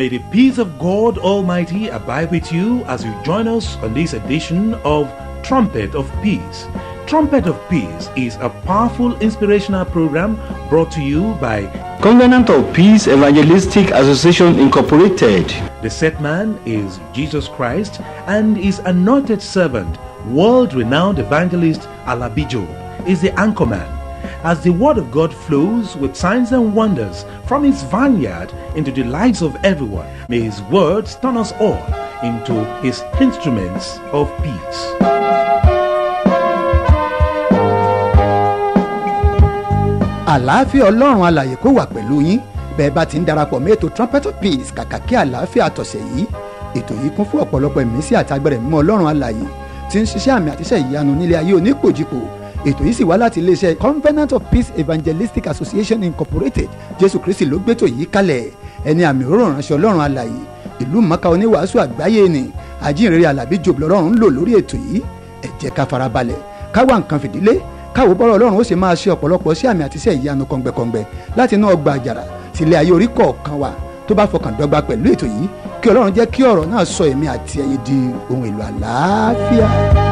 May the peace of God Almighty abide with you as you join us on this edition of Trumpet of Peace. Trumpet of Peace is a powerful inspirational program brought to you by Covenant of Peace Evangelistic Association Incorporated. the set man is Jesus Christ and his anointed servant, world renowned evangelist Alabijo, is the anchorman. As the word of God flows with signs and wonders from his vineyard into the lives of everyone, may his words turn us all into his instruments of peace. àlàáfíà ọlọ́run alàyè kó wà pẹ̀lú yín bẹ́ẹ̀ bá ti ń darapọ̀ mọ́ ètò trumpet of peace kàkà kí àlàáfíà tọ̀sẹ̀ yìí ètò yìí kún fún ọ̀pọ̀lọpọ̀ ìmísí àti agbẹ̀rẹ̀ mímọ́ ọlọ́run alàyè tí ń ṣiṣẹ́ àmì àtiṣẹ́ ìyanu nílé ayé onípòjìpò ètò yìí sì wá láti iléeṣẹ́ covenant of peace evangelistic association incorporated jésù kristi ló gbétò yìí kalẹ̀ ẹni àmì òróró ránṣẹ́ ọlọ́run alàyè ìlú mọ́ká oníwàásù àgbáyé ni àjíǹrere alábí jòbù lọ́rùn ń lò lórí ètò yìí ẹ jẹ́ ká farabalẹ̀ ká wá nǹkan fìdílé káwo bọ́rọ̀ ọlọ́run ó sì máa ṣe ọ̀pọ̀lọpọ̀ sí àmì àti iṣẹ́ ìyanu kọ̀ǹgbẹ̀kọ̀ǹgbẹ̀ láti inú ọgbà àjàrà sílé ayé orí kọ̀ọ̀kan wa tó bá fọkàn dọ́gba pẹ̀lú ètò yìí kí ọlọ́run jẹ́ kí ọ̀rọ̀ náà sọ èmi àti ẹ̀yin di ohun èlò àlàáfíà.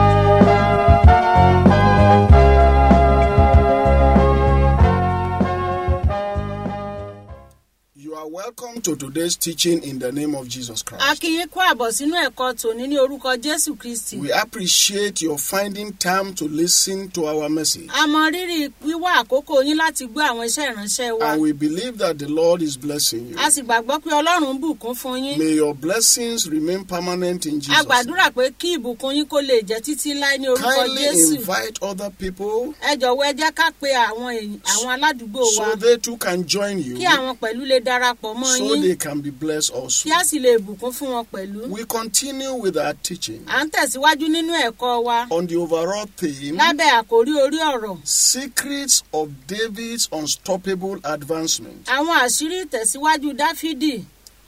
You are welcome to today's teaching in the name of Jesus a Christ. kí yín kú àbọ̀ sínú ẹ̀kọ́ tòní ní orúkọ jésù kristi. We appreciate your finding time to listen to our message. a mọ rírì wíwá àkókò yín láti gbọ́ àwọn iṣẹ́ ìránṣẹ́ wa. And we believe that the Lord is blessing you. a sì gbàgbọ́ pé ọlọ́run ń bùkún fún yín. May your blessings remain permanent in a Jesus. name. gbàdúrà pé kí ìbùkún yín kó lè jẹ́ títí láé ní orúkọ Kindly jésù. invite other people ẹ jọ̀wọ́ ẹ jẹ́ ká pe àwọn èyí- àwọn aládùúgbò wa so they too can join you kí àwọn pẹ̀lú lè darapọ̀ mọ́ so yín they can be blessed also. kí a sì lè bùkún fún wọn pẹ̀lú. We continue with our teaching à ń tẹ̀síwájú nínú ẹ̀kọ́ wa on the overall theme lábẹ́ àkórí orí ọ̀rọ̀ Secrets of David's Unstoppable Advancement. àwọn àṣírí ìtẹ̀síwájú dáfídì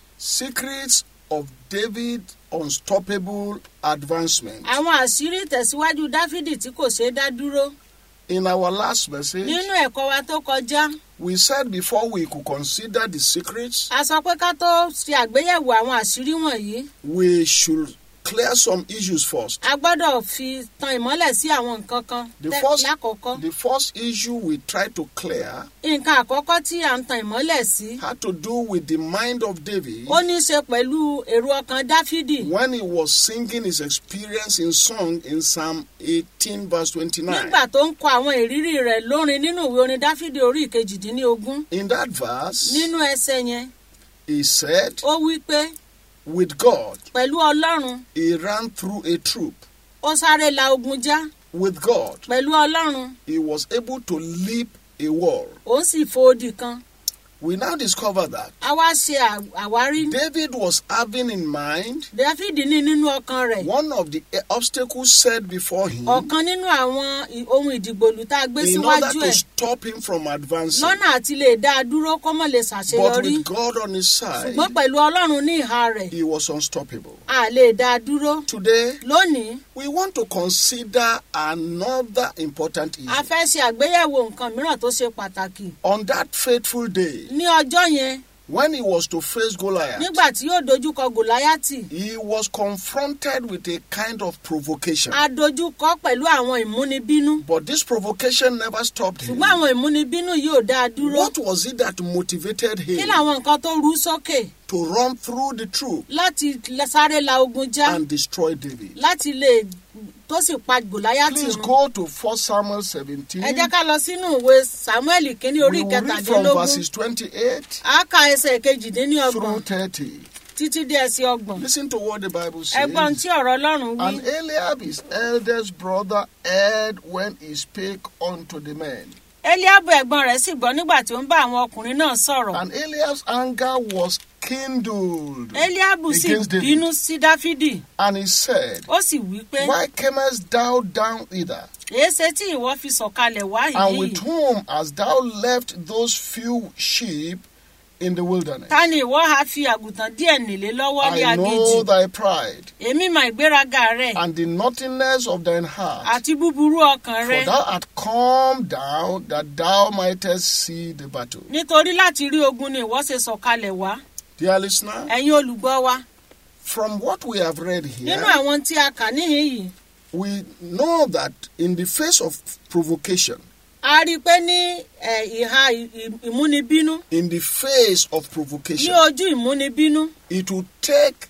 Secrets of David's Unstoppable Advancement. àwọn àṣírí ìtẹ̀síwájú dáfídì tí kò ṣeé dá dúró. In our last message, nínú ẹ̀kọ́ wa tó kọjá we said before we could consider the secrets, a sọ pé ká tó ṣe àgbéyẹ̀wò àwọn àṣírí wọ̀nyí we should clear some issues first. a gbọ́dọ̀ fi tan ìmọ́lẹ̀ sí àwọn nǹkan kan The tẹ́- first, lákọ̀ọ́kọ́ the first issue we tried to clear nǹkan àkọ́kọ́ tí à ń tan ìmọ́lẹ̀ sí had to do with the mind of David ó ní í ṣe pẹ̀lú èrò ọkàn dáfídì when he was singing his experience in song in Psalm 18, verse 29. nígbà tó ń kọ àwọn ìrírí rẹ̀ lórin nínú ìwé orin dáfídì orí ìkejìdínlógún In that verse, nínú ẹsẹ̀ yẹn he said, ó wí pé With God, pẹ̀lú ọlọ́run he ran through a troop. ó sáré la ogun já With God, pẹ̀lú ọlọ́run he was able to leap a wall. òun sì fo odi kan We now discover that a wá ṣe à- àwárí David was having in mind dáfídì ní nínú ọkàn rẹ̀ one of the obstacles set before him ọ̀kan nínú àwọn i- ohun ìdìgbòlù tá a gbé in order síwájú to ẹ̀ stop him from advancing. lọ́nà àti lè dá a dúró kó mọ̀ lè But ṣàṣeyọrí with God on his side, ṣùgbọ́n pẹ̀lú ọlọ́run ní ìhà rẹ̀ he was unstoppable. a lè dá a dúró Today, lónìí we want to consider another important a issue. fẹ́ ṣe àgbéyẹ̀wò nǹkan mìíràn tó ṣe pàtàkì On that fateful day, ní ọjọ́ yẹn when he was to face Goliath, nígbà tí yóò dojúkọ gòláyàtì he was confronted with a kind of provocation. a dojúkọ pẹ̀lú àwọn ìmúnibínú But this provocation never stopped him. ṣùgbọ́n àwọn ìmúnibínú yóò dá a dúró What was it that motivated kí him làwọn nǹkan tó rú sókè to run through the troop láti lẹ- sáré la ogun já and destroy David? láti lè tó sì pa gòláyàtì Please run. go to 1 Samuel 17. ẹ jẹ́ ká lọ sínú ìwé samuel kínní orí We will read from kẹtàdínlógún verses 28 a ka ẹsẹ̀ kejìdínlọ́gbọ̀n through 30. títí dé ẹsẹ̀ ọgbọ̀n Listen to what the Bible ẹgbọ́n says. tí ọ̀rọ̀ ọlọ́run wí And Eliab, his eldest brother, heard when he spake unto the men. eliabu ẹ̀gbọ́n rẹ̀ sì gbọ́ nígbà tí ó ń bá àwọn ọkùnrin náà sọ̀rọ̀ And Eliab's anger was kindled. eliabu sì Against David. bínú sí dáfídì And he said, ó sì wí pé Why camest thou down hither? èéṣe tí ìwọ fi sọ̀kalẹ̀ wá And yìí with whom hast thou left those few sheep in the wilderness? ta ni ìwọ ha fi àgùntàn díẹ̀ nílé lọ́wọ́ ní I know aginjù thy pride èmi mọ ìgbéraga rẹ̀ and the naughtiness of thine heart. àti búburú ọkàn For rẹ̀ thou art come down that thou mightest see the battle. nítorí láti rí ogun ni ìwọ ṣe sọ̀kalẹ̀ wá Dear listener, ẹ̀yin olùgbọ́ wa from what we have read nínú here, àwọn tí a kà níhìn yìí we know that in the face of provocation, a rí i pé ní ẹ̀, ìhà ì- ì- ìmúnibínú in the face of ní provocation, ojú ìmúnibínú it will take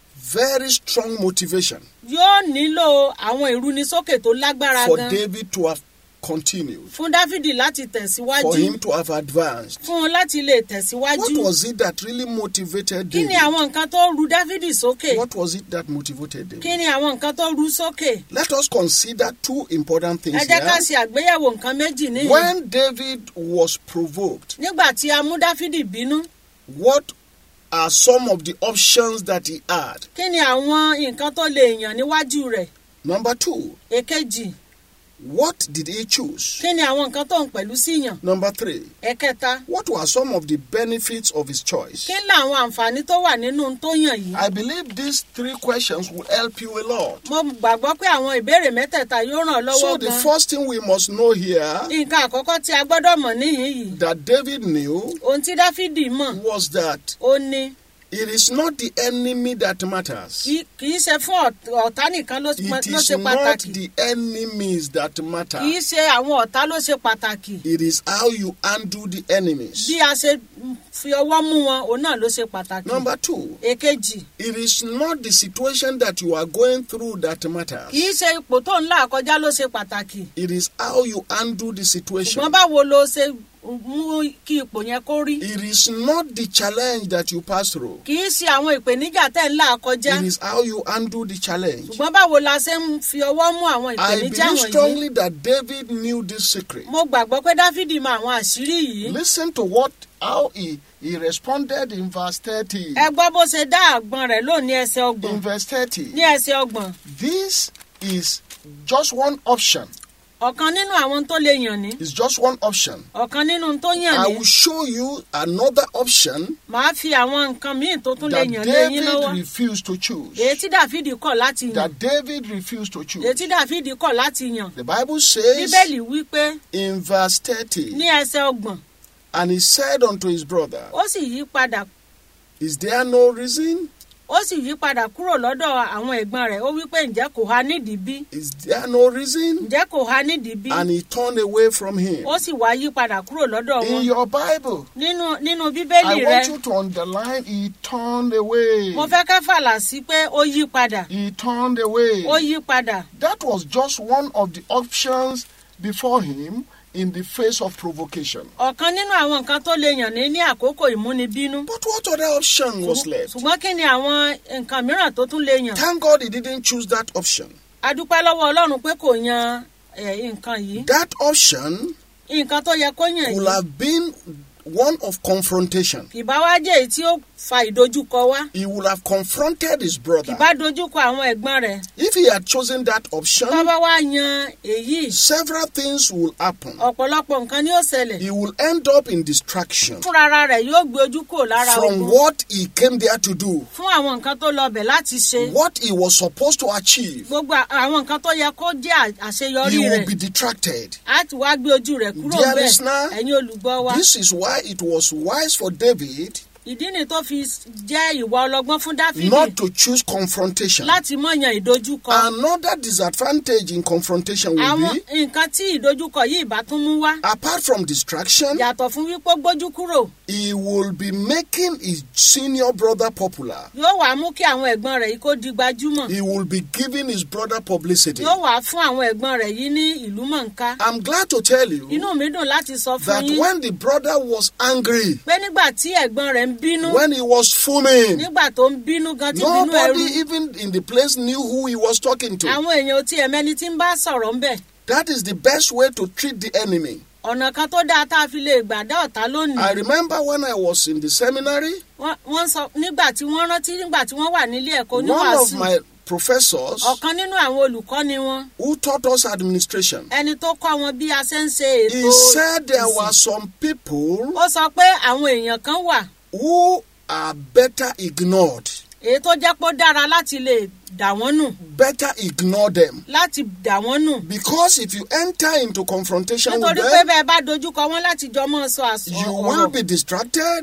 very strong motivation yóò nílò àwọn ìrúnisókè tó lágbára for gan David to have continued, fún dáfídì láti for tẹ̀síwájú him to have advanced. fún un láti lè What tẹ̀síwájú was it that really motivated kí ni David? àwọn nǹkan tó ru dáfídì sókè What was it that motivated kí David? ni àwọn nǹkan tó ru sókè Let us consider two important things ẹ jẹ́ ká here. ṣe àgbéyẹ̀wò nǹkan méjì níyìn When David was provoked, nígbà tí a mú dáfídì bínú what are some of the options that he had? kí ni àwọn nǹkan tó lè yàn níwájú rẹ̀ Number two, èkejì what did he choose? kí ni àwọn nǹkan tó ń pẹ̀lú sí yàn Number three, ẹ̀kẹta what were some of the benefits of his choice? kí ni àwọn àǹfààní tó wà nínú ohun tó yàn yìí I believe these three questions will help you a lot. mo gbàgbọ́ pé àwọn ìbéèrè mẹ́tẹ̀ẹ̀ta yóò ràn ọ́ So lọ́wọ́ the gan first thing we must know here nǹkan àkọ́kọ́ tí a gbọ́dọ̀ mọ̀ níhìn yìí that David knew ohun tí dáfídì mọ̀ was that ó ní it is not the enemy that matters. kì kì í ṣe fún ọ̀t- ọ̀tá nìkan ló It ló is ṣe not pàtàkì the enemies that matter. kì í ṣe àwọn ọ̀tá ló ṣe pàtàkì It is how you undo the enemies. bí a ṣe fi ọwọ́ mú wọn òun náà ló ṣe pàtàkì Number two, èkejì it is not the situation that you are going through that matters. kì í ṣe ipò tó ń là kọjá ló ṣe pàtàkì It is how you undo the situation. ṣùgbọ́n báwo ló ṣe mú kí ipò yẹn kó rí It is not the challenge that you pass through. kì í ṣe àwọn ìpèníjà tẹ́ ń là kọjá It is how you undo the challenge. ṣùgbọ́n báwo la ṣe ń fi ọwọ́ mú àwọn I ìpèníjà believe wọ̀nyí strongly that David knew this secret. mo gbàgbọ́ pé dáfídì mọ àwọn àṣírí yìí Listen to what how he, he responded in verse 30. ẹ gbọ́ bó ṣe dá àgbọn rẹ̀ lò ní ẹsẹ̀ ọgbọ̀n In verse 30. ní ẹsẹ̀ ọgbọ̀n This is just one option. ọ̀kan nínú àwọn tó lè yàn ní It's just one option. ọ̀kan nínú tó yàn I ní will show you another option màá fi àwọn nǹkan míì tó tún lè that yàn lé yín lọ́wọ́ David refused to choose. èyí tí dáfídì kọ̀ láti yàn That David refused to èyí choose. tí dáfídì kọ̀ láti yàn The Bible says bíbélì wí pé in verse 30, ní ẹsẹ̀ ọgbọ̀n and he said unto his brother, ó sì yí padà Is there no reason? ó sì yí padà kúrò lọ́dọ̀ àwọn ẹ̀gbọ́n rẹ̀ ó wí pé ǹjẹ́ kò ha nídìí bí Is there no reason? ǹjẹ́ kò ha nídìí bí And he turned away from him. ó sì wá yí padà kúrò lọ́dọ̀ In wọn your Bible, nínú nínú I bíbélì rẹ want you to underline, he turned away. mo fẹ́ ká fàlà sí pé ó yí padà He turned away. ó yí padà That was just one of the options before him in the face of provocation. ọ̀kan nínú àwọn nǹkan tó lè yàn ní ní àkókò ìmúnibínú But what other option was left? ṣùgbọ́n kí ni àwọn nǹkan mìíràn tó tún lè yàn Thank God he didn't choose that option. a dúpẹ́ lọ́wọ́ ọlọ́run pé kò yan eh, nǹkan yìí That option nǹkan tó yẹ kó yàn would yìí have been one of confrontation. ìbá wá jẹ́ èyí tí ó fa ìdojúkọ wá He would have confronted his brother. ìbá dojúkọ àwọn ẹ̀gbọ́n rẹ̀ If he had chosen that option, tó bá wá yan èyí several things will happen. ọ̀pọ̀lọpọ̀ nǹkan ni ó ṣẹlẹ̀ He will end up in distraction fúnra rẹ̀ yóò gbé ojú kò lára from ogun what he came there to do, fún àwọn nǹkan tó lọ bẹ̀ láti ṣe what he was supposed to achieve. gbogbo à- àwọn nǹkan tó yẹ kó jẹ́ à- àṣeyọrí He will rẹ̀ be detracted. á ti wá gbé ojú rẹ̀ kúrò Dear bẹ́ẹ̀ listener, ẹ̀yin olùgbọ́ wa This is why it was wise for David ìdí ni tó fi jẹ́ ìwà ọlọ́gbọ́n fún dáfídì not to choose confrontation. láti mọ̀yàn ìdojúkọ Another disadvantage in confrontation will àwọn be, nǹkan tí ìdojúkọ yìí bá tún mú wá apart from distraction, yàtọ̀ fún wípé ó gbójú kúrò he will be making his senior brother popular. yóò wá mú kí àwọn ẹ̀gbọ́n rẹ̀ yìí kó di gbajúmọ̀ He will be giving his brother publicity. yóò wá fún àwọn ẹ̀gbọ́n rẹ̀ yìí ní ìlú mọ̀ǹká I'm glad to tell you inú mi dùn láti sọ fún that yín when the brother was angry, pé nígbà tí ẹ̀gbọ́n rẹ̀ ń bínú when he was fuming, nígbà tó ń bínú gan tí bínú ẹrú nobody even in the place knew who he was talking to. àwọn èèyàn ò tiẹ̀ mẹ́ni tí ń bá sọ̀rọ̀ ńbẹ̀ That is the best way to treat the enemy. ọ̀nà kan tó dáa tá a fi lè gbà dá ọ̀tá I lónìí remember when I was in the seminary, Wọ́n- wọ́n sọ nígbà tí wọ́n rántí nígbà tí wọ́n wà nílé ẹ̀kọ́ one of oníwàásù my professors ọ̀kan nínú àwọn olùkọ́ni wọn who taught us administration, ẹni tó kọ́ wọn bí a ṣe ń ṣe he ètò said there ìsìn. were some people ó sọ pé àwọn èèyàn kan wà who are better ignored. èyí tó jẹ́ pé ó dára láti lè dà wọ́n nù Better ignore them. láti dà wọ́n nù Because if you enter into confrontation with nítorí pé them, bẹ́ẹ̀ bá dojúkọ wọn láti jọ mọ́ sọ àsọ you will ọ̀rọ̀ be distracted,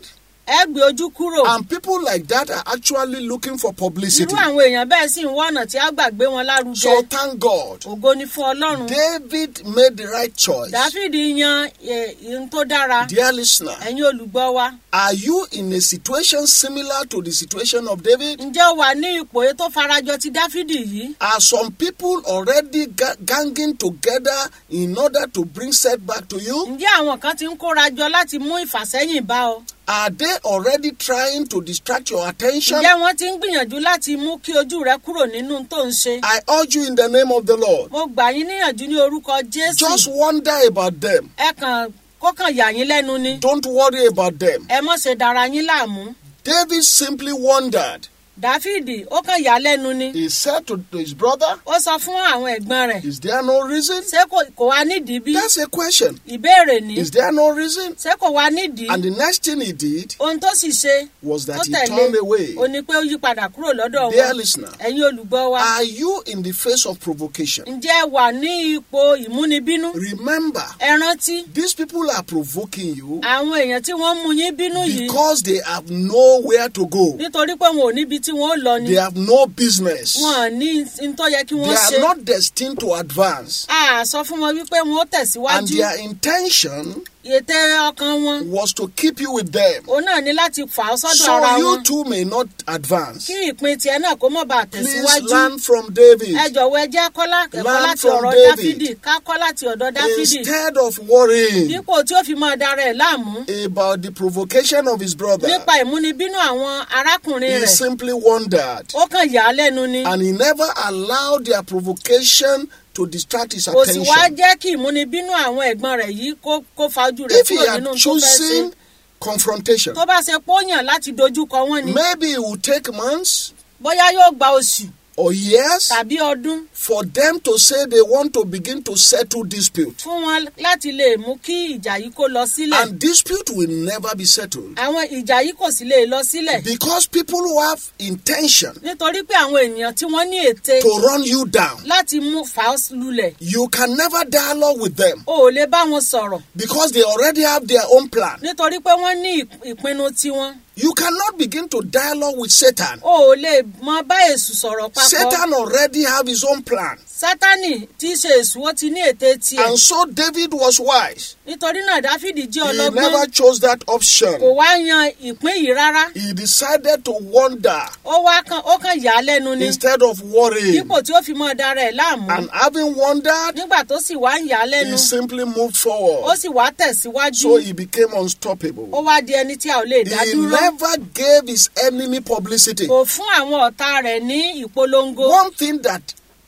ẹ gbé ojú kúrò And people like that are actually looking for publicity. irú àwọn èèyàn bẹ́ẹ̀ sì ń wá ọ̀nà tí a gbàgbé wọn lárugẹ So thank God. ògo ni fún ọlọ́run David made the right choice. dáfídì yan eh, ihun tó dára Dear listener, ẹ̀yin olùgbọ́ wa are you in a situation similar to the situation of David? ǹjẹ́ o wà ní ipò èyí tó farajọ ti dáfídì yìí Are some people already ga- ganging together in order to bring setback to you? ǹjẹ́ àwọn kan ti ń kóra jọ láti mú ìfàsẹ́yìn bá ọ Are they already trying to distract your attention? ǹjẹ́ wọ́n ti ń gbìyànjú láti mú kí ojú rẹ kúrò nínú tó ń ṣe I urge you in the name of the Lord. mo gbà yín níyànjú ní orúkọ jésù Just wonder about them. ẹ kàn kókàn yà yín lẹ́nu ni Don't worry about them. ẹ mọ̀ ṣe dára yín láàmú David simply wondered. dáfídì ó kàn yà lẹ́nu ni He said to, to his brother, ó sọ fún àwọn ẹ̀gbọ́n rẹ̀ Is there no reason? ṣé kò kò wá nídìí bí That's a question. ìbéèrè ni Is there no reason? ṣé kò wá nídìí And the next thing he did ohun tó sì ṣe was tó that he tẹ̀lé turned away. ó ní pé ó yí padà kúrò lọ́dọ̀ Dear wọn listener, ẹ̀yin olùgbọ́ wa are you in the face of provocation? ǹjẹ́ ẹ wà ní ipò ìmúnibínú Remember, ẹ rántí these people are provoking you àwọn èèyàn tí wọ́n mú yín bínú yìí because they have nowhere to go. nítorí pé wọn ò níbi tí wọ́n ó lọ ni They have no business. wọn ò ní n tó yẹ kí They wọ́n ṣe are not destined to advance. a sọ fún wọn wípé wọn ó And tẹ̀síwájú their intention ètè ọkàn wọn was to keep you with them. òun náà ní láti fà á sọ́dọ̀ ara So you wọn too may not advance. kí ìpín tiẹ̀ náà kó mọ̀ bá Please tẹ̀síwájú learn from David. ẹ jọ̀wọ́ ẹ jẹ́ kọ́lá ẹ̀kọ́ Learn láti from ọ̀rọ̀ David. dáfídì ká kọ́ láti ọ̀dọ̀ dáfídì Instead of worrying dípò tí ó fi máa dara ẹ̀ láàmú about the provocation of his brother, nípa ìmúnibínú àwọn arákùnrin he rẹ̀ simply wondered. ó kàn yà á lẹ́nu ni And he never allowed their provocation to distract his kò sì wá attention. jẹ́ kí ìmúnibínú àwọn ẹ̀gbọ́n rẹ̀ yìí kó kó fa ojú rẹ̀ If he kúrò had nínú tó fẹ́ ṣe chosen confrontation, tó bá ṣe pọ́yàn láti dojúkọ wọn ni maybe it would take months bóyá yóò gba oṣù or years tàbí ọdún for them to say they want to begin to settle dispute. fún wọn láti lè mú kí ìjà yìí kó lọ sílẹ̀ And dispute will never be settled. àwọn ìjà yìí kò sì lè lọ sílẹ̀ Because people who have intention nítorí pé àwọn ènìyàn tí wọ́n ní ète to run you down, láti mú fà á lulẹ̀ you can never dialogue with them o ò lè bá wọn sọ̀rọ̀ because they already have their own plan. nítorí pé wọ́n ní ìp- ìpinnu tiwọn You cannot begin to dialogue with Satan. o ò lè mọ bá èṣù sọ̀rọ̀ papọ̀ Satan already have his own plan. sátánì tí í ṣe èṣù ó ti ní ète tiẹ̀ And so David was wise. nítorí náà dáfídì jẹ́ He ọlọ́gbọ́n never chose that kò option. wá yan ìpín yìí rárá He decided to wander ó wá kan ó kàn yà á lẹ́nu ni instead of worrying. dípò tí ó fi mọ́ dára ẹ̀ láàmú And having wandered, nígbà tó sì wá ń yà á lẹ́nu he simply moved ó forward. sì wá tẹ̀síwájú So he became ó unstoppable. wá di ẹni tí a ò lè dá He dúró never gave his enemy publicity. kò fún àwọn ọ̀tá rẹ̀ ní ìpolongo One thing that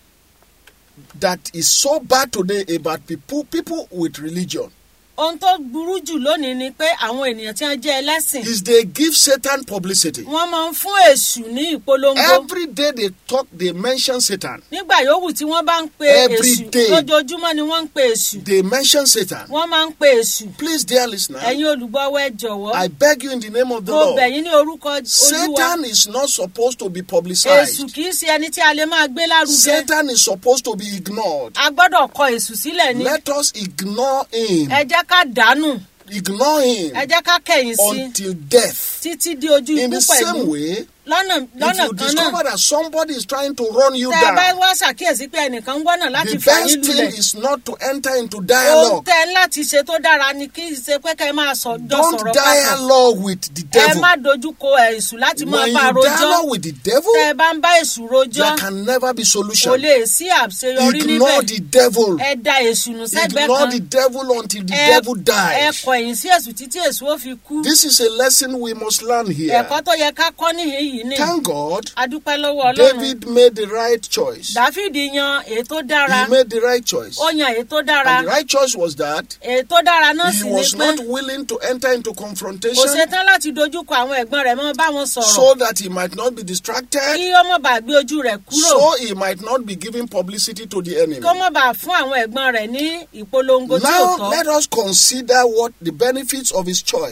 that is so bad today about people people with religion ohun tó burú jù lónìí ni pé àwọn ènìyàn tí wọ́n jẹ́ ẹlẹ́sìn is they give Satan publicity. wọ́n máa ń fún èṣù ní ìpolongo Every day they talk, they mention Satan. nígbà yòówù tí wọ́n bá ń pe Every èṣù day. lójoojúmọ́ ni wọ́n ń pe èṣù They mention Satan. wọ́n máa ń pe èṣù Please, dear listener, ẹ̀yin olùgbọ́wọ́ ẹ jọ̀wọ́ I beg you in the name of the mo Lord. bẹ̀ yín ní orúkọ olúwa Satan is not supposed to be èṣù publicized. kì í ṣe ẹni tí a lè máa gbé lárugẹ Satan is supposed to be ignored. a gbọ́dọ̀ kọ èṣù sílẹ̀ ni Let us ignore him. ẹ jẹ́ ká dànù Ignore him ẹ jẹ́ ká kẹ̀yìn sí until death. títí di ojú In ikú the pẹ̀lú same way, lọ́nà if lọ́nà you kan náà discover that somebody is trying to run you tẹ́ ẹ bá down, wá ṣàkíyèsí pé ẹnìkan ń wọ́nà láti the fà yín best lulẹ̀ thing is not to enter into ohun dialogue. tẹ́ ẹ láti ṣe tó dára ni kí ṣe pé kẹ́ ẹ máa sọ jọ Don't sọ̀rọ̀ papọ̀ dialogue with the ẹ devil. má dojú ko èṣù láti máa When bá a you rojọ́ dialogue with the devil, tẹ́ ẹ bá ń bá èṣù rojọ́ there can never be kò solution. lè sí àṣeyọrí Ignore níbẹ̀ the devil. ẹ da èṣù nù sẹ́gbẹ́ Ignore kan the devil until the ẹ devil ẹ dies. kọ ẹ̀yìn sí èṣù títí èṣù ó fi kú This is a lesson we must learn here. ẹ̀kọ́ tó yẹ ká kọ́ níhìn yìí ni Thank God, adúpẹ́ lọ́wọ́ ọlọ́run David made the right choice. dáfídì yan èyí tó dára He made the right choice. ó yan èyí tó dára And the right choice was that èyí tó dára náà he sì ni was pé not willing to enter into kò confrontation ṣetán láti dojúkọ àwọn ẹ̀gbọ́n rẹ̀ mọ́ bá wọn sọ̀rọ̀ so that he might not be distracted, kí ó mọ̀ bá gbé ojú rẹ̀ kúrò so he might not be giving publicity to the enemy. kó mọ̀ bá fún àwọn ẹ̀gbọ́n rẹ̀ ní ìpolongo tí ò Now, tọ́ let us consider what the benefits of his choice.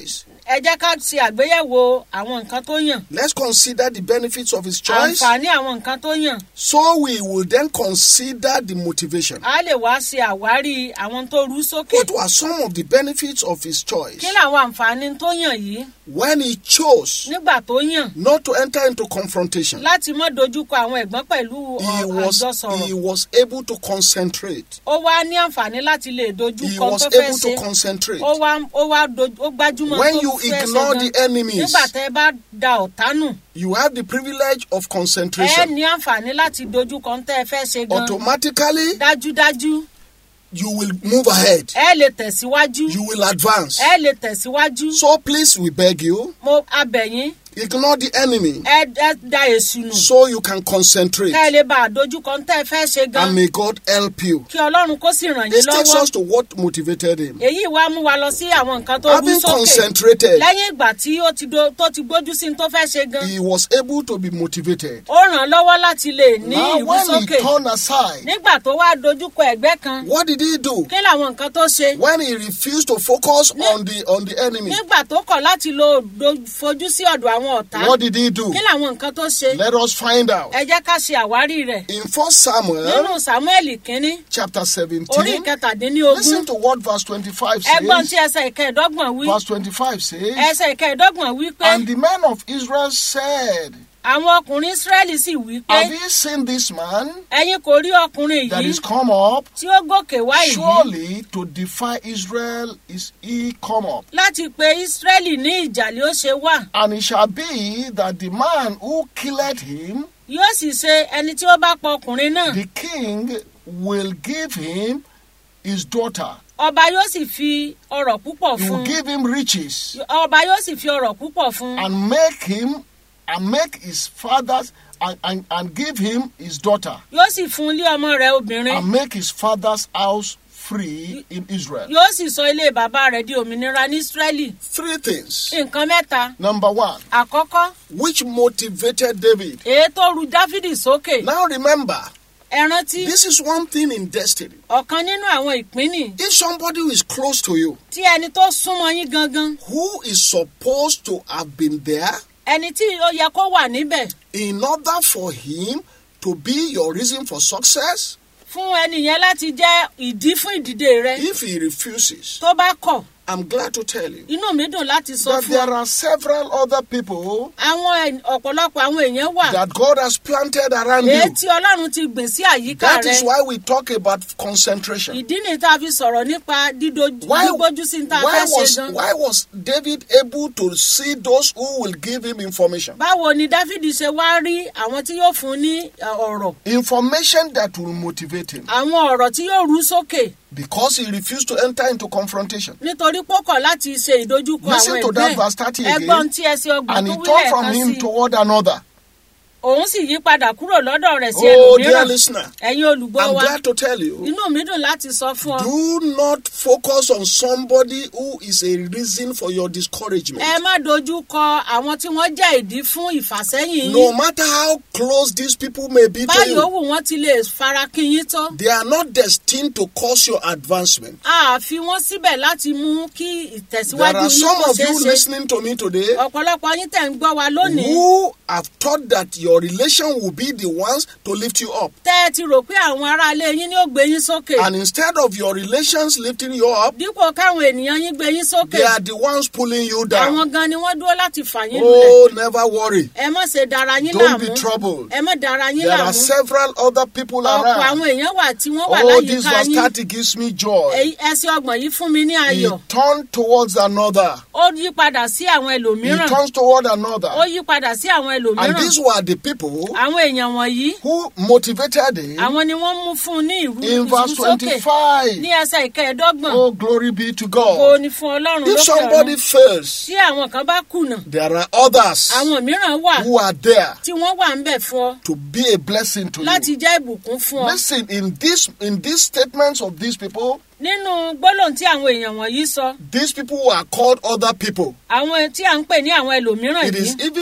ẹ jẹ́ ká ṣe àgbéyẹ̀wò àwọn nǹkan tó yàn Let's consider the benefits of his choice. àǹfààní àwọn nǹkan tó yàn So we will then consider the motivation. a lè wá ṣe àwárí àwọn tó rú sókè What were some of the benefits of his choice? kí làwọn àǹfààní tó yàn yìí When he chose nígbà tó yàn not to enter into confrontation, láti mọ́ dojúkọ àwọn ẹ̀gbọ́n pẹ̀lú he ọ- was, àjọsọ̀rọ̀ he was able to concentrate. ó wá ní àǹfààní láti lè He dojúkọ was tó fẹ́ able ṣe to concentrate. ó wá ó wá doj- ó gbájúmọ́ When tó you fẹ́ ṣe ignore gan. the enemies, nígbà tẹ́ ẹ bá da ọ̀tá nù you have the privilege of ẹ concentration. ní àǹfààní láti dojúkọ tẹ́ ẹ fẹ́ ṣe gan Automatically, dájúdájú you will move ahead. ẹ lè tẹ̀síwájú You will advance. ẹ lè tẹ̀síwájú So please, we beg you, mo abẹ̀yìn ignore the enemy ẹ ẹ da èsù nù so you can concentrate. kẹ́ ẹ lè bá àdojúkọ tẹ́ ẹ fẹ́ ṣe gan And may God help you. kí ọlọ́run kó sì ràn yín This takes lọ́wọ́ us to what motivated him. èyí wá mú wa lọ sí àwọn nǹkan tó rú Having sókè concentrated, lẹ́yìn ìgbà tí ó ti do tó ti gbójú sí ní tó fẹ́ ṣe gan he was able to be motivated. ó ràn án lọ́wọ́ láti lè ní Now, ìwú when he sókè turned aside, nígbà tó wá dojúkọ ẹ̀gbẹ́ kan what did he do? kí làwọn nǹkan tó ṣe When he refused to focus on the on the enemy, nígbà tó kọ̀ láti lo do- fojú sí ọ̀dọ̀ àwọn ọ̀tá what did he do? kí làwọn nǹkan tó ṣe Let us find out. ẹ jẹ́ ká ṣe àwárí rẹ̀ In 1 Samuel nínú samuel kínní chapter orí 17, ìkẹtàdínlógún listen to what verse 25 ẹgbọ́n tí says. ẹsẹ̀ ìkẹẹ̀dọ́gbọ̀n wí Verse 25 says, ẹsẹ̀ ìkẹẹ̀dọ́gbọ̀n wí pé And the men of Israel said, àwọn ọkùnrin israẹli sì wí pé Have you seen this man ẹ̀yin kò rí ọkùnrin that yìí is come up? tí ó gòkè wá yìí Surely to defy Israel is he come up. láti pe israẹli ní ìjà ni ó ṣe wà And it shall be that the man who killed him, yóò sì ṣe ẹni tí ó bá pa ọkùnrin náà the king will give him his daughter. ọba yóò sì fi ọrọ̀ púpọ̀ He fún will un give him riches ọba yóò sì fi ọrọ̀ púpọ̀ fún un and make him and make his father's and, and, and give him his daughter yóò sì fún ilé ọmọ rẹ̀ obìnrin and make his father's house free in Israel. yóò sì sọ ilé bàbá rẹ̀ di òmìnira ní israẹli Three things. nǹkan mẹ́ta Number one, àkọ́kọ́ which motivated David. èyí tó ru dáfídì sókè Now remember, ẹ rántí this is one thing in destiny. ọ̀kan nínú àwọn ìpínì If somebody who is close to you, tí ẹni tó súnmọ́ yín gangan who is supposed to have been there ẹni tí ó yẹ kó wà níbẹ̀ in order for him to be your reason for success, fún ẹni yẹn láti jẹ́ ìdí fún ìdìde rẹ if he refuses, tó bá kọ̀ I'm glad to tell you inú mi dùn láti sọ that fún there ọ are several other people àwọn ẹ̀- ọ̀pọ̀lọpọ̀ àwọn èèyàn wà that God has planted around èyí you. tí ọlọ́run ti gbìn sí àyíká That rẹ is why we talk about concentration. ìdí ni tá a fi sọ̀rọ̀ nípa dídó- Why, dígbójú sí ní tá a why, fẹ́ ṣe was, gan. why was David able to see those who will give him information? báwo ni dáfídì ṣe wá rí àwọn tí yóò fún ní ẹ, ọ̀rọ̀ Information that will motivate him àwọn ọ̀rọ̀ tí yóò rú sókè because he refused to enter into confrontation. nítorí pọ́kọ̀ láti ṣe ìdojúkọ Listen àwọn to that ẹgbẹ́ verse 30 again. ẹgbọ́n tí ẹsẹ̀ ọgbọ̀n And tó he wí turned from lẹ́ẹ̀kan him sí toward another. òun sì yí padà kúrò lọ́dọ̀ rẹ̀ sí Oh, dear ẹlòmíràn listener, ẹ̀yin olùgbọ́ I'm wa glad to tell you. inú mi dùn láti sọ fún ọ Do not focus on somebody who is a reason for your discouragement. ẹ má dojú kọ àwọn tí wọ́n jẹ́ ìdí fún ìfàsẹ́yìn No yín matter how close these people may be to báyìí you, òwú wọn ti lè farakín yín tó they are not destined to cause your advancement. a fi wọ́n síbẹ̀ láti mú kí There ìtẹ̀síwájú are yín some kó of ṣeé you ṣe listening to me today ọ̀pọ̀lọpọ̀ yín tẹ̀ ń gbọ́ wa lónìí who have thought that your relation will be the ones to lift you up. tẹ́ ẹ ti rò pé àwọn aráalé yín ni ó gbé yín sókè And instead of your relations lifting you up, dípò káwọn ènìyàn yín gbé yín sókè they are the ones pulling you down. àwọn gan ni wọ́n dúró láti fà yín lulẹ̀ Oh, never worry. ẹ má ṣe dára yín Don't be láàmú troubled. ẹ má dára yín There are láàmú several other people ọ̀pọ̀ around. àwọn èèyàn wà tí wọ́n wà Oh, this láyìíká verse yín 30 gives me joy. Èyí- ẹsẹ̀ ọgbọ̀n yìí fún mi ní He ayọ̀ turned towards another. ó yí padà sí àwọn He ẹlòmíràn turns toward ó another. yí padà sí àwọn And ẹlòmíràn these were the people àwọn èèyàn wọ̀nyí who motivated him àwọn ni wọ́n mú fún un ní ìrú in verse ìrúsókè 25. ní ẹsẹ̀ ìkẹẹ̀ẹ́dọ́gbọ̀n Oh, glory be to kò God. ní fún ọlọ́run If lókè somebody ọ̀run fails, tí àwọn kan bá kùnà there are others àwọn mìíràn wà who are there tí wọ́n wà ń bẹ̀ fún ọ to be a blessing to láti you. jẹ́ ìbùkún fún ọ Listen, in this in these statements of these people, nínú gbólóhùn tí àwọn èèyàn wọ̀nyí sọ these people are called other people. àwọn tí à ń pè ní àwọn ẹlòmíràn It yìí is even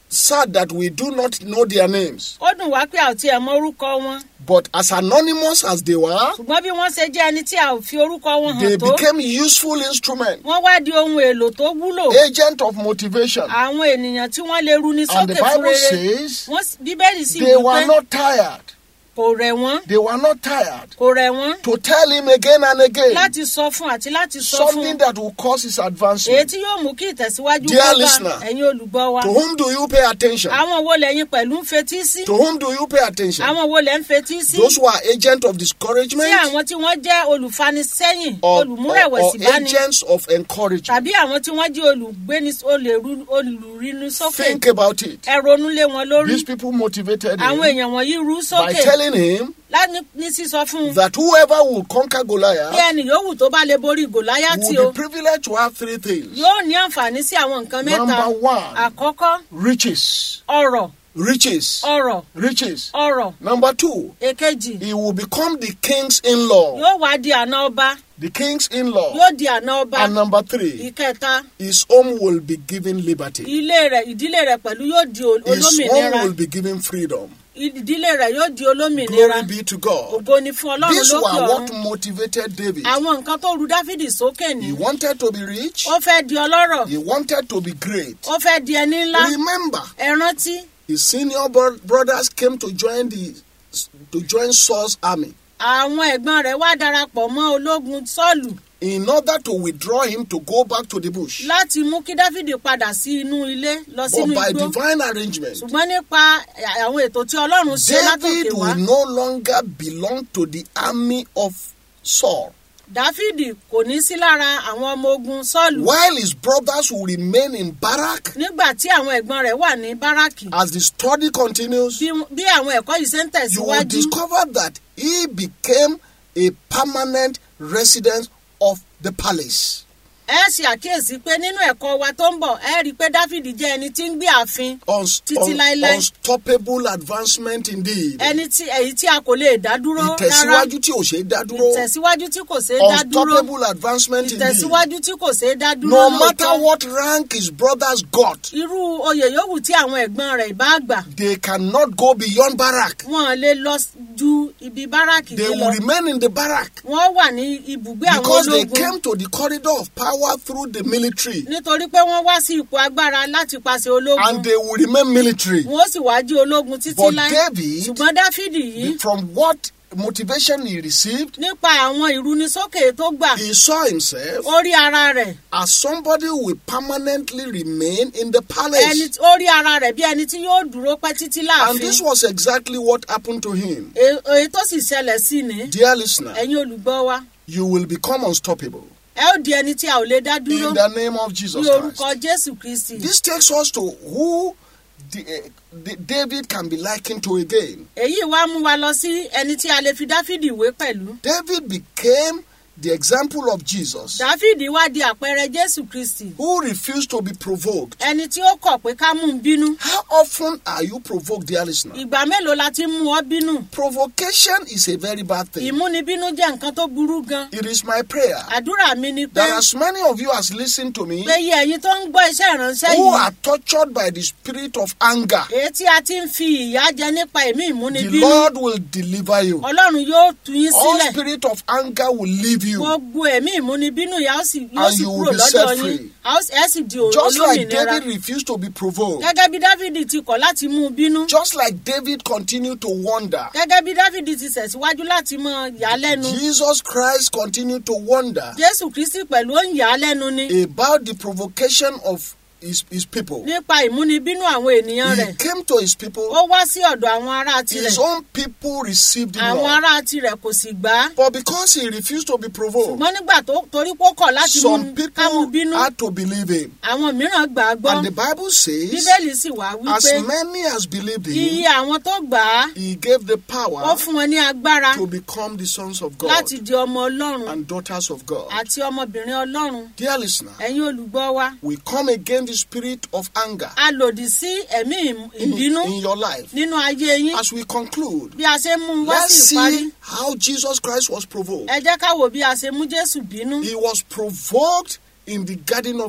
sad that we do not know their names. ó dùn wá pé a ò tiẹ̀ mọ orúkọ wọn But as anonymous as they were, ṣùgbọ́n bí wọ́n ṣe jẹ́ ẹni tí a ò fi orúkọ wọn they hàn tó became useful instruments, wọ́n wá di ohun èlò tó wúlò agent of motivation. àwọn ènìyàn tí wọ́n lè runi And the sókè fún Bible rere says Wọ́n s- bíbélì sì they wí were pé not tired. kò rẹ̀ wọ́n They were not tired kò rẹ̀ wọ́n to tell him again and again láti sọ fún àti láti sọ fún something that will cause his èyí advancement. tí yóò mú kí ìtẹ̀síwájú Dear kó bá listener, ẹ̀yin olùgbọ́ wa To whom do you pay attention? àwọn wo lẹ́yìn pẹ̀lú ń fetí sí To whom do you pay attention? àwọn wo lẹ́ ń fetí sí Those who are agents of sí discouragement àwọn tí wọ́n jẹ́ olùfanisẹ́yìn or, or, or olùmúrẹ̀wẹ̀sì báni agents of encouragement. tàbí àwọn tí wọ́n jẹ́ olùgbéni olèrú- olùrinu sókè Think about it. ẹ ronú lé wọn lórí These people motivated àwọn him èèyàn wọ̀nyí rú by sókè telling him láti ní sísọ fún un that whoever will conquer bí Goliath ẹnì yòówù tó bá lè borí gòláyàtì o will be privileged to have three things. yóò ní àǹfààní sí àwọn nǹkan mẹ́ta Number one, àkọ́kọ́ riches. ọ̀rọ̀ Riches. ọ̀rọ̀ Riches. ọ̀rọ̀ Number two, èkejì he will become the king's in-law. yóò wá di àna ọba The king's in-law. yóò di àna ọba And number three, ìkẹta his home will be given liberty. ilé rẹ̀ ìdílé rẹ̀ pẹ̀lú yóò di ol- His olómìnira home will be given freedom. ìdílé rẹ̀ yóò di olómìnira Glory be to God. ògo ni fún ọlọ́run These lókè were what ọ̀run motivated David. àwọn nǹkan tó ru dáfídì sókè ní He wanted to be rich. ó fẹ́ di ọlọ́rọ̀ He wanted to be great. ó fẹ́ di ẹni ńlá Remember, ẹ rántí his senior bro- brothers came to join the to join Saul's army àwọn ẹ̀gbọ́n rẹ̀ wá darapọ̀ mọ́ ológun sọ́ọ̀lù in order to withdraw him to go back to the bush. láti mú kí dáfídì padà sí inú ilé lọ But sínú by igbó divine arrangement, ṣùgbọ́n nípa àwọn ètò tí ọlọ́run ṣe látòkè David wá will no longer belong to the army of Saul, dáfídì kò ní sí lára àwọn ọmọ ogun sọ́ọ̀lù while his brothers will remain in barrack. nígbà tí àwọn ẹ̀gbọ́n rẹ̀ wà ní báràkì As the study continues, bí bí àwọn ẹ̀kọ́ yìí ṣe ń you will tẹ̀síwájú discover that he became a permanent resident of the palace. ẹ ṣe àkíyèsí pé nínú ẹ̀kọ́ wa tó ń bọ̀ ẹ rí i pé dáfídì jẹ́ ẹni tí ń gbé ààfin Uns- Títí un- láéláé. unstoppable advancement indeed. ẹni tí èyí tí a kò lè dá dúró rárá ìtẹ̀síwájú tí ò ṣeé dá dúró. ìtẹ̀síwájú tí kò ṣeé dá dúró unstoppable advancement indeed. ìtẹ̀síwájú tí kò ṣeé dá dúró No matter lóòótọ́. what rank his brothers got, irú oyè yòówù tí àwọn ẹ̀gbọ́n rẹ̀ bá gbà they cannot go beyond barrack. wọn lè lọ ju ibi báràkì They dé will lọ remain in the barrack wọ́n wà ní ibùgbé àwọn because they ológun came to the corridor of power through the military nítorí pé wọ́n wá sí ipò agbára láti pàṣẹ ológun and they will remain military. wọ́n sì wá jí ológun títí But láì David, ṣùgbọ́n dáfídì yìí from what motivation he received, nípa àwọn ìrúnisókè tó gbà he saw himself ó rí ara rẹ̀ as somebody who will permanently remain in the ẹni palace. tí- ó rí ara rẹ̀ bí ẹni tí yóò dúró pẹ́ títí And láàfin this was exactly what happened to him. E- èyí tó sì ṣẹlẹ̀ sí ni Dear listener, ẹ̀yin olùgbọ́ wa you will become unstoppable ẹ ó di ẹni tí a ò lè dá dúró in the name of Jesus ní orúkọ Christ. jésù kristi This takes us to who the, uh, the David can be likened to again. èyí wá mú wa lọ sí ẹni tí a lè fi dáfídì wé pẹ̀lú David became the example of Jesus dáfídì wá di àpẹẹrẹ jésù kristi who refused to be provoked. ẹni tí ó kọ̀ pé ká mú un bínú How often are you provoked, dear listener? ìgbà mélòó la ti mú ọ bínú Provocation is a very bad thing. ìmúnibínú jẹ́ nǹkan tó burú gan It is my prayer àdúrà mi ni pé that as many of you as listen to me pé iye ẹ̀yin tó ń gbọ́ iṣẹ́ ìránṣẹ́ who yìí are tortured by the spirit of anger, èyí tí a ti ń fi ìyà jẹ nípa ẹ̀mí the ìmúnibínú Lord will deliver you. ọlọ́run yóò tú yín All sílẹ̀ spirit of anger will leave you. gbogbo ẹ̀mí ìmúnibínú yà ó sì yóò And sì you will kúrò be lọ́dọ̀ set yín free. a ó sì- ẹ sì di ò- Just like olómìnira David refused to be provoked, gẹ́gẹ́ bí dávidi ti kọ̀ láti mú un bínú just like David continued to wonder, gẹ́gẹ́ bí dávidi ti tẹ̀síwájú láti mọ yà á lẹ́nu Jesus Christ continued to wonder jésù kristi pẹ̀lú ó ń yà á lẹ́nu ni about the provocation of his, his people. nípa ìmúnibínú àwọn ènìyàn He rẹ̀ came to his people, ó wá sí ọ̀dọ̀ àwọn ará tirẹ̀ his own people received him àwọn not. ará tirẹ̀ kò sì gbà á But because he refused to be provoked, ṣùgbọ́n nígbà tó torí pé ó kọ̀ láti mú some ká mú people bínú had to believe him. àwọn mìíràn gbà á gbọ́ And the Bible says, bíbélì sì wá as wípé many as believed iye him, àwọn tó gbà á he gave the ó power fún wọn ní agbára to become the sons of God láti di ọmọ ọlọ́run and daughters of God. àti ọmọbìnrin ọlọ́run Dear listener, ẹ̀yin olùgbọ́ wa we come against the spirit of anger a lòdì sí ẹ̀mí ìm- in, ìbínú in your life. nínú ayé yín As we conclude, bí a ṣe mú un wá let's sí ìparí see how Jesus Christ was provoked. ẹ jẹ́ ká wò bí a ṣe mú jésù bínú He was provoked in the Garden of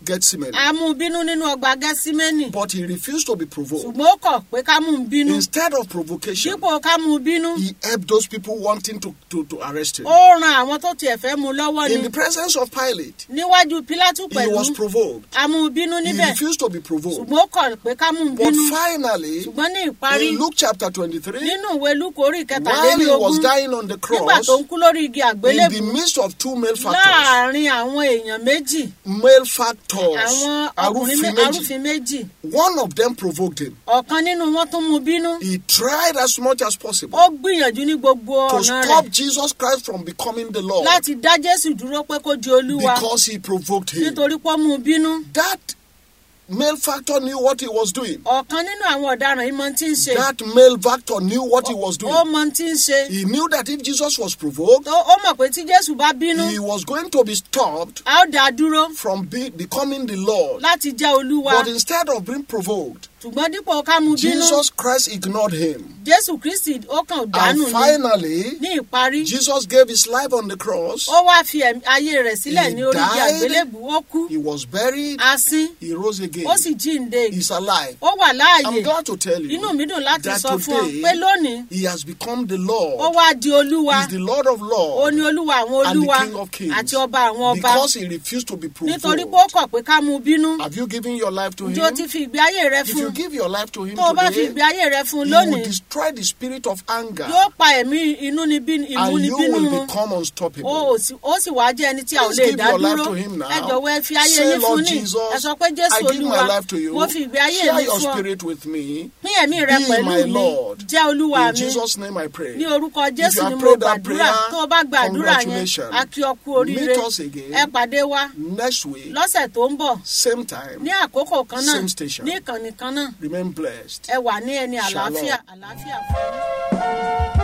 Gethsemane. a mú un bínú nínú ọgbà gẹ́símẹ́nì But he refused to be provoked. ṣùgbọ́n ó kọ̀ pé ká mú un bínú Instead of provocation, dípò ká mú un bínú he helped those people wanting to, to, to arrest him. ó ran àwọn tó tiẹ̀ fẹ́ mú un lọ́wọ́ In ni the presence of Pilate, níwájú pílátù he pẹ̀lú was provoked. a mú un bínú He níbẹ̀ refused to be provoked. ṣùgbọ́n ó kọ̀ pé ká mú un But bínú finally, ṣùgbọ́n ní ìparí in Luke chapter 23, nínú ìwé lúkọ orí while he was kẹtàlélógún dying on the nígbà cross, tó ń kú lórí igi in àgbélébù the midst of two male factors, láàrin àwọn èèyàn méjì male factors, àwọn ọkùnrin mé- arúfin méjì, arúfin méjì one of them provoked him. ọ̀kan nínú wọn tún mú un bínú He tried as much as possible ó gbìyànjú ní gbogbo to ọ̀nà stop rẹ̀ Jesus Christ from becoming the Lord láti dá jésù dúró pé kó di olúwa because he provoked him. nítorí pé ó mú un bínú That male factor knew what he was doing. ọ̀kan nínú àwọn ọ̀daràn yìí mọ tí ń ṣe That male factor knew what he was ó doing. mọ tí ń ṣe He knew that if Jesus was provoked, Tó- ó mọ̀ pé tí jésù bá bínú he was going to be stopped a ó dá a dúró from be, becoming the Lord. láti jẹ́ olúwa But instead of being provoked, ṣùgbọ́n dípò ká mú un bínú Jesus Christ ignored him. jésù kristi ó kàn dànù And ni finally, ní ìparí Jesus gave his life on the cross. ó wá fi ẹ̀mí- ayé rẹ̀ sílẹ̀ He ní orí igi died. àgbélébù ó kú He was buried. a sín He rose again. ó sì jíǹde He's alive. ó wà láàyè I'm glad to tell you inú mi dùn láti that sọ fún ọ today pé lónìí he has become the ó Lord. wá di olúwa He's the Lord of ó Lords ní olúwa àwọn and the olúwa King of Kings. àti ọba àwọn ọba Because he refused to be nítorí pé ó provoked. kọ̀ pé ká mú un bínú Have you given your life to ǹjẹ́ o ti him? fi ìgbé ayé rẹ If fún you un give your life to him tó o bá fi ìgbé today, ayé rẹ fún un he will lónìí destroy the spirit of anger yóò pa ẹ̀mí inúnibíni and you ìmúnibínú will run become ó unstoppable. ò sì- ó sì wá jẹ́ ẹni tí a ò Please lè give dá your life dúró to him now. ẹ jọ̀wọ́ ẹ fi ayé Say, yín fún Lord ní Jesus, ẹ sọ pé jésù I give my olúwa life to you. mo fi ìgbé ayé Share mi your fún ọ spirit with me. pín ẹ̀mí rẹ Be pẹ̀lú my mi Lord. jẹ́ olúwa In mi Jesus' name I pray. ní orúkọ If jésù you ni have mo prayed that gbàdúrà prayer, tó o bá gba àdúrà yẹn congratulations. a kí ọ kú oríire Meet us again ẹ pàdé wa next week, lọ́sẹ̀ tó ń bọ̀ same time. ní àkókò kan náà Same station. ní ìkànnì kan náà Remain blessed. ẹ wà ní ẹni Shalom. àlàáfíà àlàáfíà fún yín.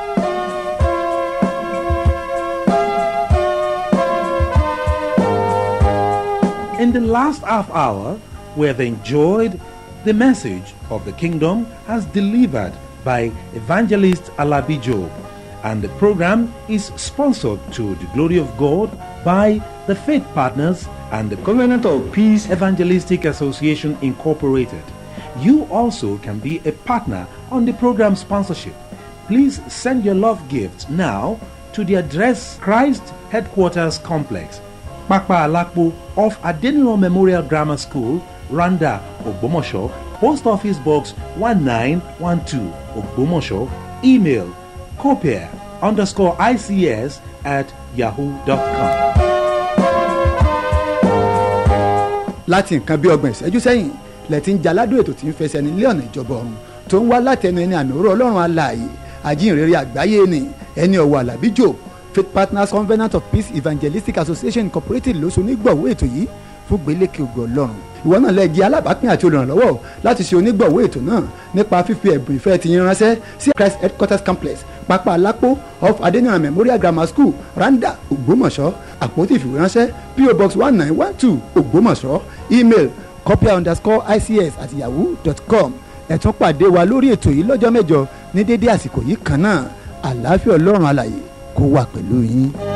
In the last half hour, we have enjoyed the message of the kingdom as delivered by evangelist Alabi Job, and the program is sponsored to the glory of God by the Faith Partners and the Covenant of Peace Evangelistic Association Incorporated. You also can be a partner on the program sponsorship. Please send your love gifts now to the address Christ Headquarters Complex, Pakpa Alakpo off Adeniro Memorial Grammar School, Randa, Ogbomosho, Post Office Box 1912, Ogbomosho, email copier underscore ICS at yahoo.com. láti nǹkan bí ọgbọ̀n ìṣẹ́jú sẹ́yìn lẹ́tí ń jaládùn ètò tí ń fẹsẹ̀ nílé ọ̀nà ìjọba ọ̀run tó ń wá látẹnu ẹni àmì òró ọlọ́run alààyè ajínrere àgbáyé ni ẹni ọ̀wọ̀ àlàbí jò faith partners covenant of peace evangelistic association incorporated ló so onígbọ̀wọ́ ètò yìí fún gbélékè ògo ọlọ́run ìwọ náà lẹ́ẹ̀dí alábàápín àti olùrànlọ́wọ́ láti ṣe onígbọ̀wọ́ ètò náà nípa fífi ẹ̀bùn ìfẹ́ ti yín ránṣẹ́ sí christ headquarters complex pápá alápò off adeniran memorial grammar school randa ògbómọ̀ṣọ́ àpótí ìfìwéránṣẹ́ po box one nine one two ògbómọ̀ṣọ́ email copia underscore ics at yahoo dot com ẹ tún pàdé wa lórí ètò yìí lọ́jọ́ mẹ́jọ ní dédé àsìkò yìí kan náà àlàáfíà ọlọ́run alàyè kó wà pẹ̀lú yín.